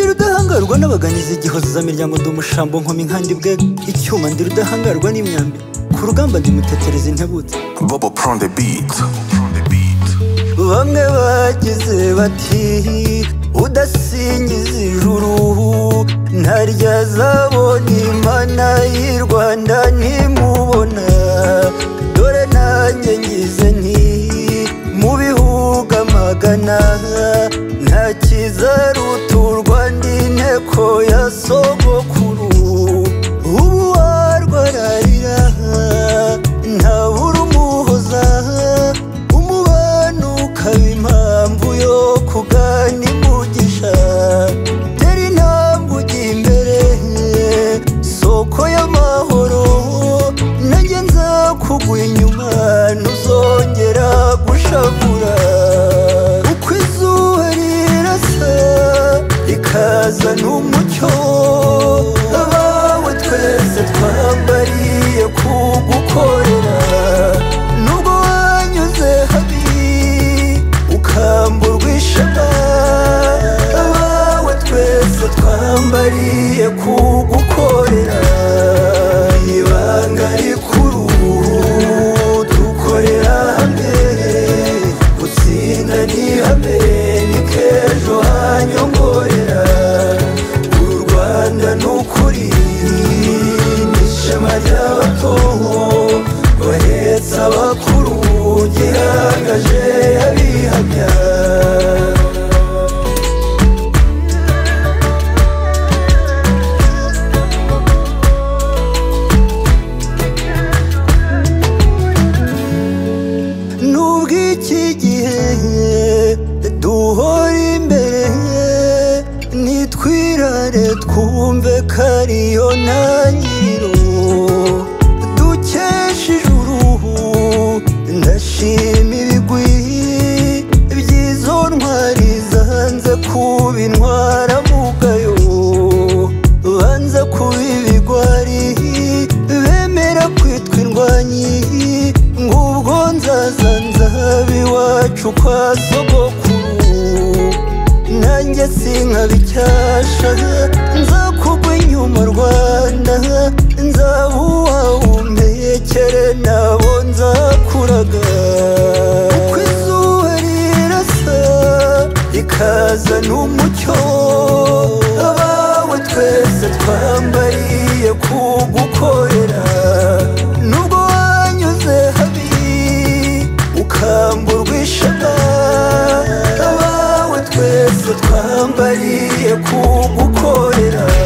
rudahangarwa n'abaganizi igihozo za miryango ndi umushambo nkoma inkandi bwe icyuma ndi rudahangarwa n'imyambi ku rugamba ndi mutetereza intebutse Bobo prend the beat. bamwe bagize bati udasingiza ijuru ntarya zabona imana y'i rwanda ntimubona dore nanjye ngize nti mu bihugu amagana nta kizaruturwa n'inteko ya sogokuru ubu warwararira ntaburumuhoza umubano ukaba impamvu yo kugana imugisha tera intambwe ujya imbere soko y'amahoro nanjye nza kugwa inyuma ntuzongera gushavura uko izuba rirasa rikazana umucyo abawe twese twambariye kugukorera nubwo wanyuze habi ukamburwa ishema abawe twese twambariye kugukorera ibanga rikuru dukorera hamwe gutsinda ni hamwe ni k'ejo hanyongorera u rwanda ni ukuri ni ishema ry'abato bahetse abakuru gihangaje abihamya nubwo iki gihe duhora imbere nitwirare twumve ko ariyo ntangiriro dukesha ijuru ndashima ibigwi by'izo ntwari zanze kuba intwara mugayo banza kuba ibigwari bemera kwitwa indwanyi ngubwo nzaza nzaba iwacu kwa sogokuru nanjye sinkabicyasha nzakugwa inyuma rwanda nzaba uwawe umpekere nabo nzakuraga uko izuba rirasa rikazana umucyo abawe twese twambariye kugukorera nubwo wanyuze habi ukamburwa ishema abawe twese twambariye kugukorera